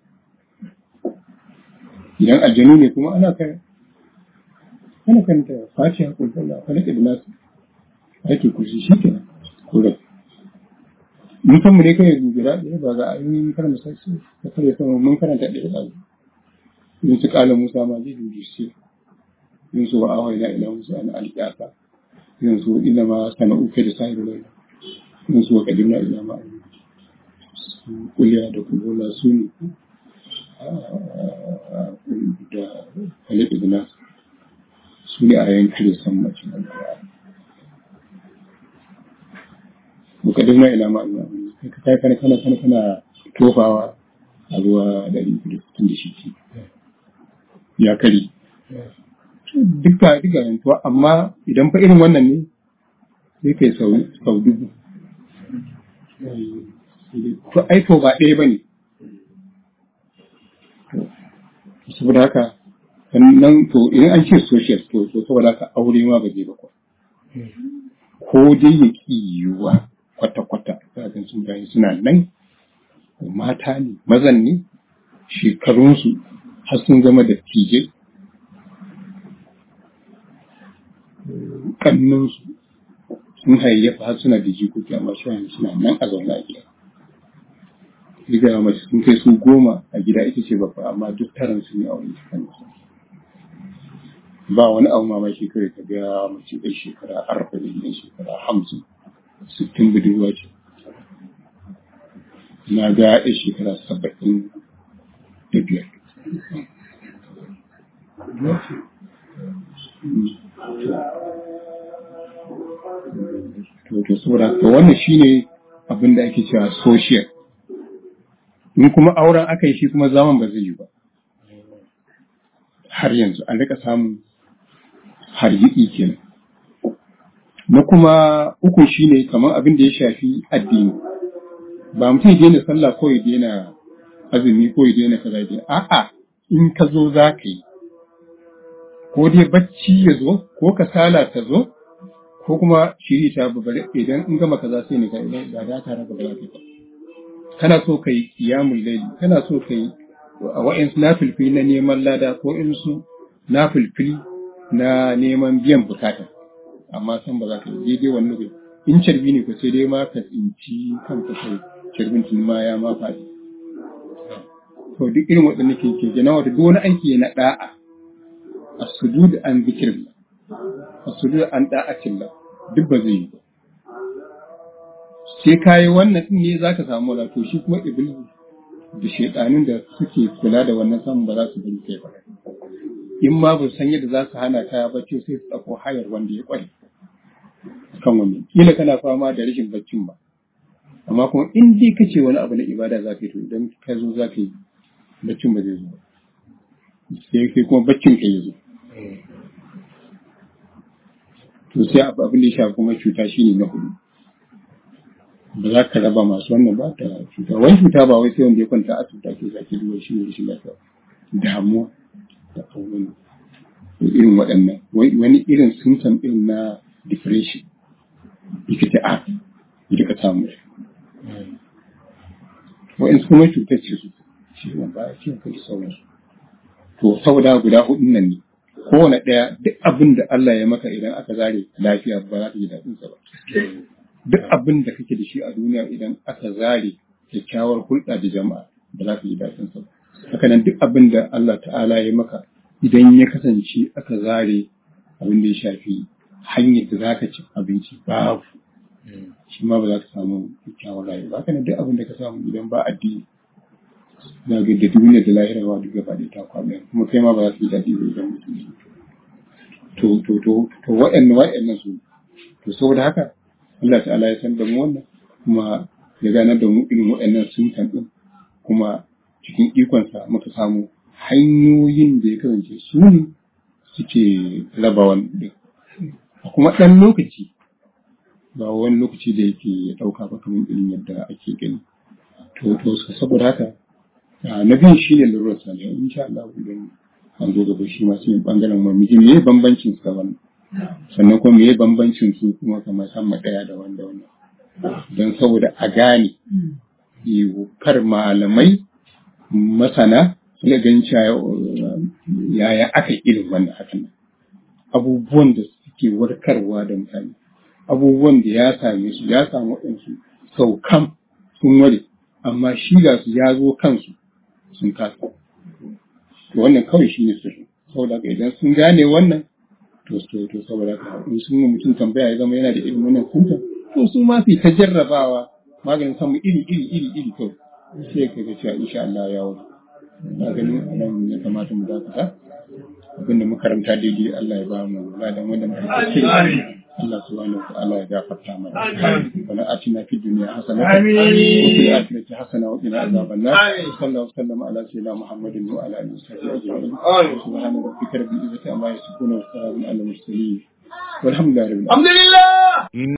idan aljanu ne kuma ana kai ana karanta fatiha kun kalla falaka da nasu ake kursi shi ke ko da mun san mu ne kai guda ɗaya ba ga ayoyin karanta sai ka kare san mun karanta ɗaya da in su kala Musa ma zai jujjuce yin su wa awai na ila musu an alƙiyata yin su ina ma sana'u kai da sahibu lai yin su wa kadim na ila ma su kuliya da kubola su ne da halittu da nasu su ne a yankin da san mace na wa kadim na ila ma ila ka kai kana kana kana kana tofawa a ruwa da ɗari da sittin da shi ya kari duka duka yantuwa amma idan fa irin wannan ne sai kai sau sau dubu to ai to ba ɗaya bane saboda haka sannan to idan an ce social to to saboda haka aure ma ba zai ba ko dai ya ki yiwuwa kwata-kwata za ga sun bayan suna nan mata ne mazan ne shekarunsu har sun zama da tijai kannunsu sun hayayyafa har suna da jikoki amma su yanzu suna nan a zaune a gida riga mace sun kai su goma a gida ita ce babba amma duk taron su ne a wani kan ba wani abu mamaki kare ka ga mace ɗan shekara arba'in ɗan shekara hamsin sittin budurwa ce na ga ɗan shekara saba'in da biyar to saboda to wannan shine abin da ake cewa social in kuma auren aka yi shi kuma zaman ba zai yi ba har yanzu an rika samun hargitsi kenan na kuma uku shine kamar abin da ya shafi addini ba mutum ya daina sallah ko ya daina azumi ko ya daina kaza ya a'a in ka zo za ka yi ko dai bacci ya zo ko kasala ta zo ko kuma shiri ta babare idan in gama kaza sai ne ka idan ba da tare da ba ka kana so ka yi qiyamul layli kana so ka yi wa'in nafilfili na neman lada ko in su nafilfili na neman biyan bukata amma san ba za ka yi daidai wani lokaci in carbi ne ko sai dai ma ka tsinci kanka kai carbin tun ma ya ma faɗi to duk irin waɗanda ke ke gina wata duk wani aiki na da'a as-sujud an zikrillah as-sujud an da'atillah duk ba zai yi ba sai kayi wannan din ne zaka samu wala to shi kuma iblis da shedanin da suke kula da wannan samun ba za su bari kai ba in ma ba san yadda za su hana ka bacci sai su tsako hayar wanda ya kware kan wani kila kana fama da rashin baccin ba amma kuma in dai kace wani abu na ibada za ka yi to idan ka zo za ka yi baccin ba zai zo ba sai kai kuma baccin ka yi zo to sai abin da ya shafi kuma cuta shine na hudu ba za ka raba masu wannan ba ta cuta wani cuta ba wai sai wanda ya kwanta asibiti ake zaki duba shi ne rashin lafiya damuwa da abubuwan irin waɗannan wani irin symptom ɗin na depression likita a ya ka samu wa'in kuma cutar ce su ciwon baya ciwon kai sauransu to saboda guda hudun nan ne kowane ɗaya duk abin da Allah ya maka idan aka zare lafiya ba za ka ji daɗin sa ba duk abin da kake da shi a duniya idan aka zare kyakkyawar hulɗa da jama'a ba za ka ji daɗin sa ba haka nan duk abin da Allah ta'ala ya maka idan ya kasance aka zare abin da ya shafi hanyar da za ka ci abinci babu shi ma ba za ka samu kyakkyawar rayuwa haka nan duk abin da ka samu idan ba addini na ga da duniya da lahira wa duk gaba ɗaya ta kwaɓe kuma kai ma ba za su yi daɗi ba idan mutum ya to to to to wa'annan wa'annan su to saboda haka Allah ta'ala ya san da mu wannan kuma ya ganar da mu irin wa'annan suntan din kuma cikin ikonsa muka samu hanyoyin da ya kasance su ne suke raba wannan a kuma ɗan lokaci ba wani lokaci da yake ɗauka ba kamar irin yadda ake gani to to saboda haka na biyun shi ne lalurar salihu in sha Allah idan an zo gaba shi masu yin bangaren mamiji me ya bambancin su wannan sannan kuma me ya bambancin su kuma kamar sama ɗaya da wanda wannan don saboda a gane kar malamai masana suna ganin cewa yaya aka irin wannan hakan abubuwan da suke warkarwa da mutane abubuwan da ya same su ya samu waɗansu sau kam sun ware amma shi ga su ya zo kansu sun kasa to wannan kawai shi ne sirri saboda haka idan sun gane wannan to to to saboda haka in sun yi mutum tambaya ya zama yana da irin wannan sunta to su ma su ta jarrabawa maganin samu iri iri iri iri kawai sai ka ga cewa insha Allah ya wuce na ganin nan ya kamata mu dakata abinda makaranta daidai Allah ya ba mu ladan wanda muka kire Allah subhanahu wa ta'ala ya gafarta mana wala atina fid dunya hasana wa fil akhirati hasana wa qina adhaban nar sallallahu sallam ala sayyidina muhammadin wa ala alihi wa sahbihi ajma'in subhana rabbika rabbil izzati amma yasifun wa salamun ala al mursalin والحمد لله رب العالمين